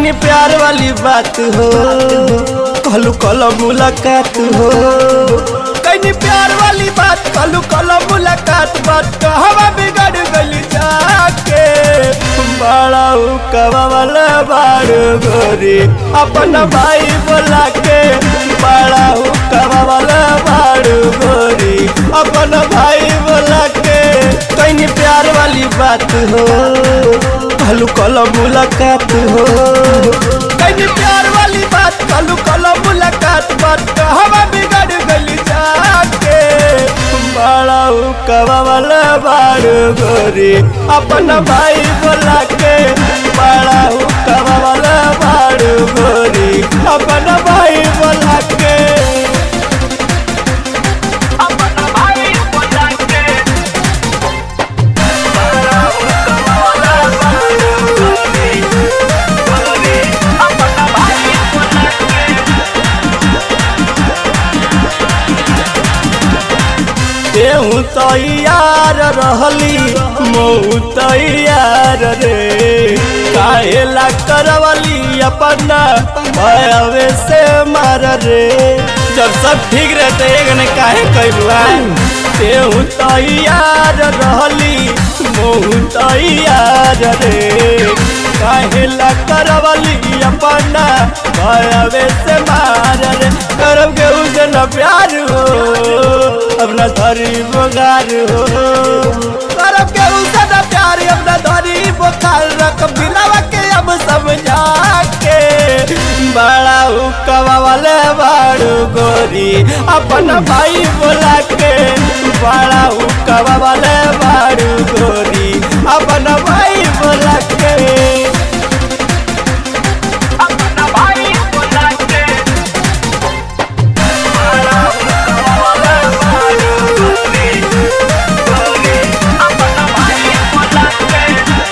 कहीं प्यार वाली बात हो कहलू कल मुलाकात हो कहीं प्यार वाली बात कहलू कल मुलाकात बात कहवा बिगड़ गली जाके बड़ा कवा वाला बाड़ गोरी अपन भाई बोला के बड़ा कवा वाला बाड़ गोरी अपन भाई बोला के कहीं प्यार वाली बात हो कहलू कल मुलाकात हो कहीं प्यार वाली बात कहलू कल मुलाकात बात कहवा बिगड़ गली जाके बड़ा कवा वाला बाड़ गोरी अपन भाई बोला के बड़ा कवा वाला बाड़ गोरी अपन भाई बोला के अपना भाई बोला के अपना भाई बोला के तेहू तैयार रहली मऊ तैयार रे काहेला करवली अपना भयवे से मार रे जब सब ठीक रहते एगने काहे कैलुआ तेहू तैयार रहली मऊ तैयार रे काहेला करवली अपना भयवे से मार रे करब के उसे न प्यार हो अपना धरी बोगार हो करब के उसे न प्यार अपना धरी बोखार रख बिलावा के अब समझा के बड़ा हुकवा वाले बाड़ू गोरी अपन भाई बोला के बड़ा हुकवा वाले बाड़ू गोरी अपन भाई बोला के अपना भाई बोला के अपना भाई बोला के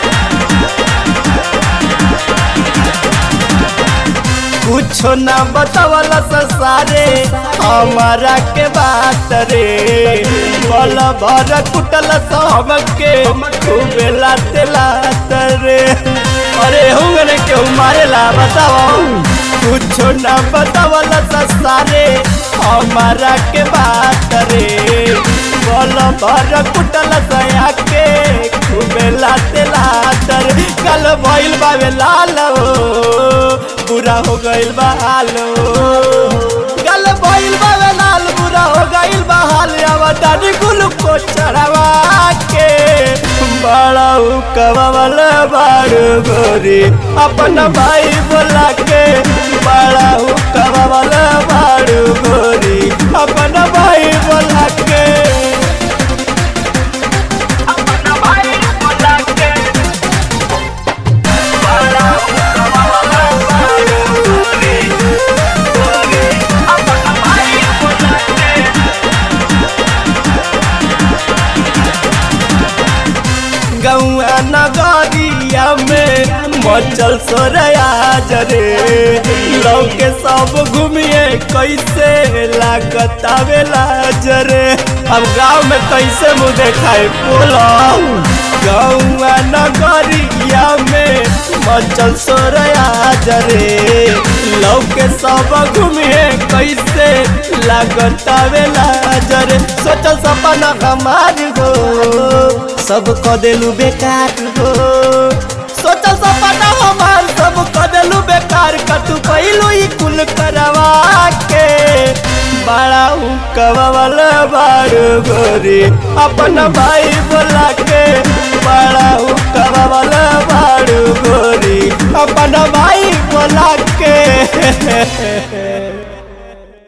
कुछो ना बतावला सारे हमारा के बात रे बल भर कुटल सब के खूबे लाते लात रे अरे हुंगने के मारेला बताओ कुछो ना बतावला सारे हमारा के बात रे बल भर कुटल सया के खूबे लाते लात रे कल भइल बावे लाल हो बुरा हो गइल बा हाल गल भइल बा वे लाल बुरा हो गइल बा हाल अब दादी कुल को चढ़ावा के बड़ा कवा वाला बाड़ गोरी अपन भाई बोला के बड़ा कवा वाला बाड़ गोरी अपन भाई बोला के अपना भाई बोला के अपना भाई बोला के गौआ नगरिया में मचल सोरया जरे लौके सब घूमिए कैसे लागत आवेला जरे अब गांव में कैसे मुँह देखाए बोलो गौआ नगरिया में मचल सोरया जरे लौके सब घूमिए कैसे लागत आवेला जरे सोचल सपना हमार हो सब क देलू बेकार हो सोचल सपना हमार सब क देलू बेकार कतु पहिलू ई कुल करवा के बड़ा हुकवा वाला बाड़ गोरी अपन भाई बोला के बड़ा हुकवा वाला बाड़ गोरी अपन भाई बोला के